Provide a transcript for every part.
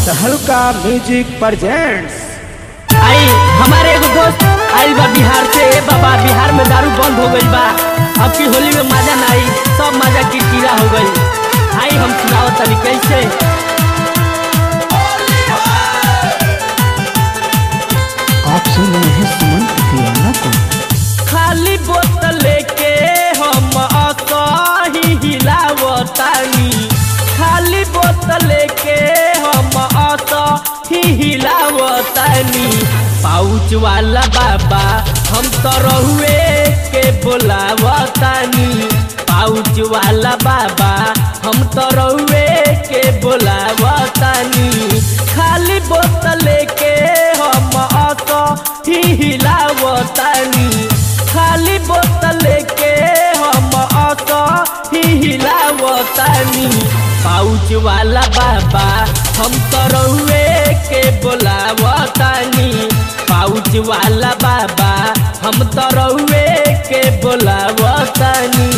तहलका music presents आई हमारे एगो दोस्त आइल बा बिहार से ए बाबा बिहार में दारू बंद हो गईल बा अब की होली में मजा ना आई सब मजा किरकिरा हो गई आई हम सुनाओ तनी कैसे आप सुन रहे हैं सुमंत दीवाना को खाली बोतल लेके हम असही हिलावतानी खाली बोतल लेके हम असही हिलावतानी पाउच वाला बाबा हम तो रहुए के बोलावतानी पाउच वाला बाबा हम तो रहुए के बोलावतानी खाली बोतल लेके हम असही हिलावतानी खाली बोतल के हम असही हिलावतानी पाउच वाला बाबा हम तो रहुए के बोलावतानी पाउच वाला बाबा हम तो रहुए के बोलावतानी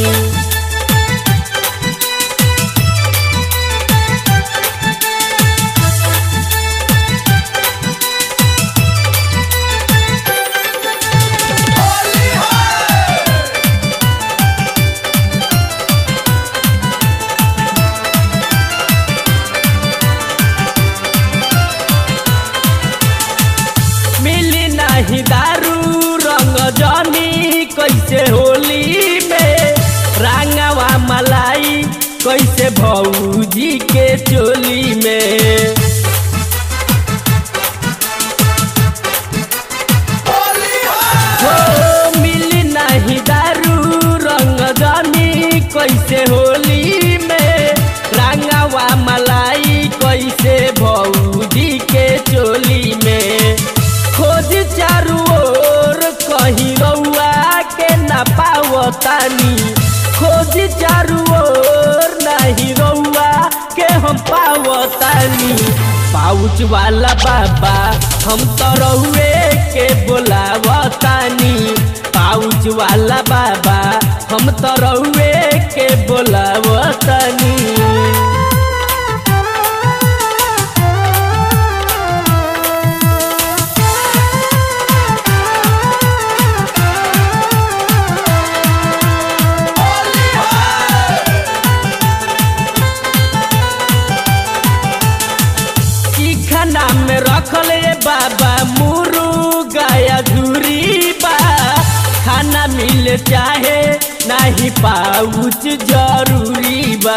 मिली नाही दारू रंग जनी कैसे होली में रंगवा मलाई कैसे भौजी के चोली में हो मिली नाही दारू रंग जनी कैसे होली में रंगवा मलाई कैसे भौजी के चोली में खोज चारू ओर कहीं रउआ के ना पावतानी खोज चारू ओर नहीं रउआ के हम पावतानी पाउच वाला बाबा हम तो रहुए के बोलावतानी पाउच वाला बाबा हम तो रहुए के बोलावतानी ई खाना में रखले बाबा मुर्गा या झूरी बा खाना मिल चाहे नहीं पाउच जरूरी बा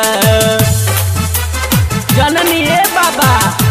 जननी ए बाबा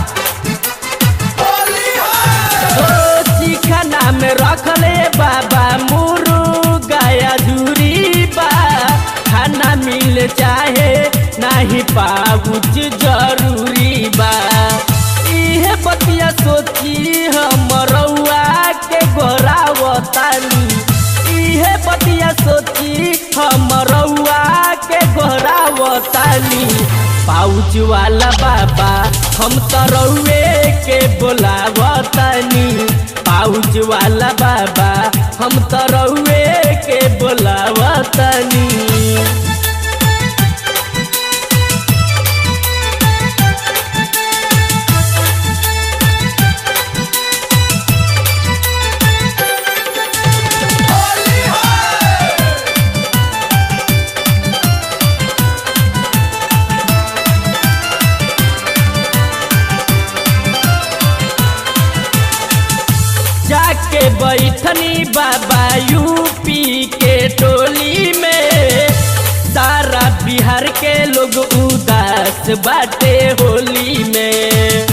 ओ चिखाना में रखले बाबा मुर्गा या झूरी बा खाना मिल चाहे नहीं पाउच जरूरी बा इहे बतिया सोची हम रउआ के गोरावतानी इहे बतिया सोची हम रउआ के गोरावतानी पाउच वाला बाबा हम तो रउए के बोलावतानी पाउच वाला बाबा हम तो रउए के बोलावतानी जाके बैठनी बाबा यूपी के टोली में सारा बिहार के लोग उदास बाटे होली में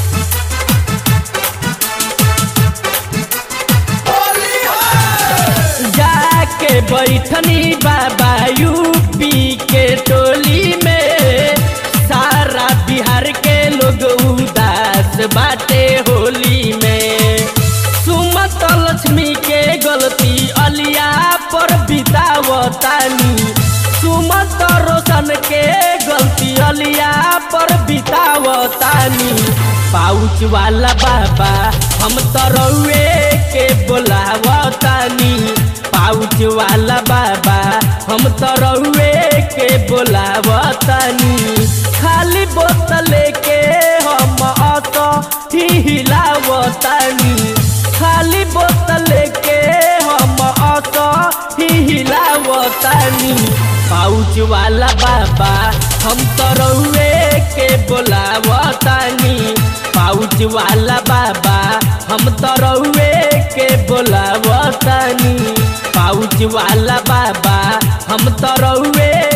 जाके बैठनी बाबा यूपी के टोली में सारा बिहार के लोग उदास बाटे होली में सुमत लक्ष्मी के गलती अलिया पर बितावतानी सुमत रोशन के गलती अलिया पर बितावतानी पाउच वाला बाबा हम तो रउए के बोलावतानी पाउच वाला बाबा हम तो रउए के बोलावतानी खाली बोतल के हम पाउच वाला बाबा हम तो रउए के बोलावतानी पाउच वाला बाबा हम तो रउए के बोलावतानी पाउच वाला बाबा हम तो रउए